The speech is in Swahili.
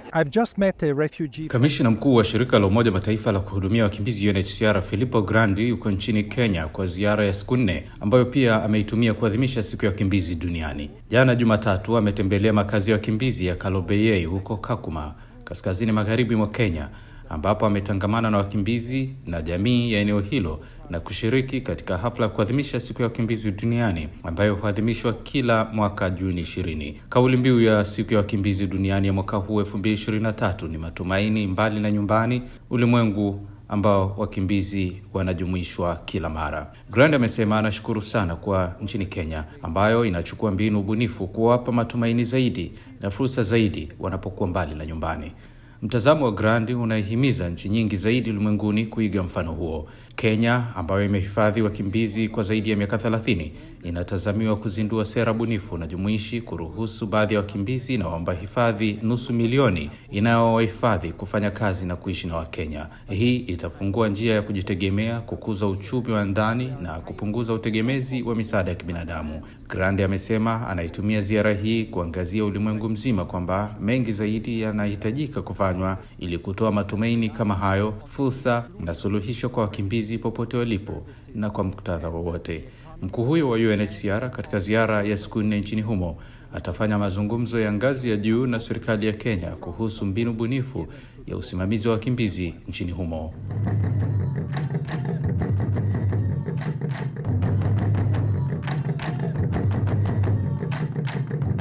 I've just met a refugee. Kamishna mkuu wa shirika la Umoja Mataifa la kuhudumia wakimbizi UNHCR Filippo Grandi yuko nchini Kenya kwa ziara ya siku nne ambayo pia ameitumia kuadhimisha siku ya wakimbizi duniani. Jana Jumatatu ametembelea makazi ya wakimbizi ya Kalobeyei huko Kakuma, kaskazini magharibi mwa Kenya, ambapo ametangamana na wakimbizi na jamii ya eneo hilo na kushiriki katika hafla ya kuadhimisha siku ya wakimbizi duniani ambayo huadhimishwa kila mwaka Juni ishirini. Kauli mbiu ya siku ya wakimbizi duniani ya mwaka huu 2023 ni matumaini mbali na nyumbani, ulimwengu ambao wakimbizi wanajumuishwa kila mara. Grand amesema anashukuru sana kwa nchini Kenya ambayo inachukua mbinu ubunifu kuwapa matumaini zaidi na fursa zaidi wanapokuwa mbali na nyumbani. Mtazamo wa Grandi unaihimiza nchi nyingi zaidi ulimwenguni kuiga mfano huo. Kenya ambayo imehifadhi wakimbizi kwa zaidi ya miaka 30 inatazamiwa kuzindua sera bunifu na jumuishi kuruhusu baadhi ya wakimbizi na waomba hifadhi nusu milioni inayowahifadhi kufanya kazi na kuishi na Wakenya. Hii itafungua njia ya kujitegemea, kukuza uchumi wa ndani na kupunguza utegemezi wa misaada ya kibinadamu. Grandi amesema anaitumia ziara hii kuangazia ulimwengu mzima kwamba mengi zaidi yanahitajika kufanywa ili kutoa matumaini kama hayo, fursa na suluhisho kwa wakimbizi popote walipo na kwa muktadha wowote. Mkuu huyo wa UNHCR katika ziara ya siku nne nchini humo atafanya mazungumzo ya ngazi ya juu na serikali ya Kenya kuhusu mbinu bunifu ya usimamizi wa wakimbizi nchini humo.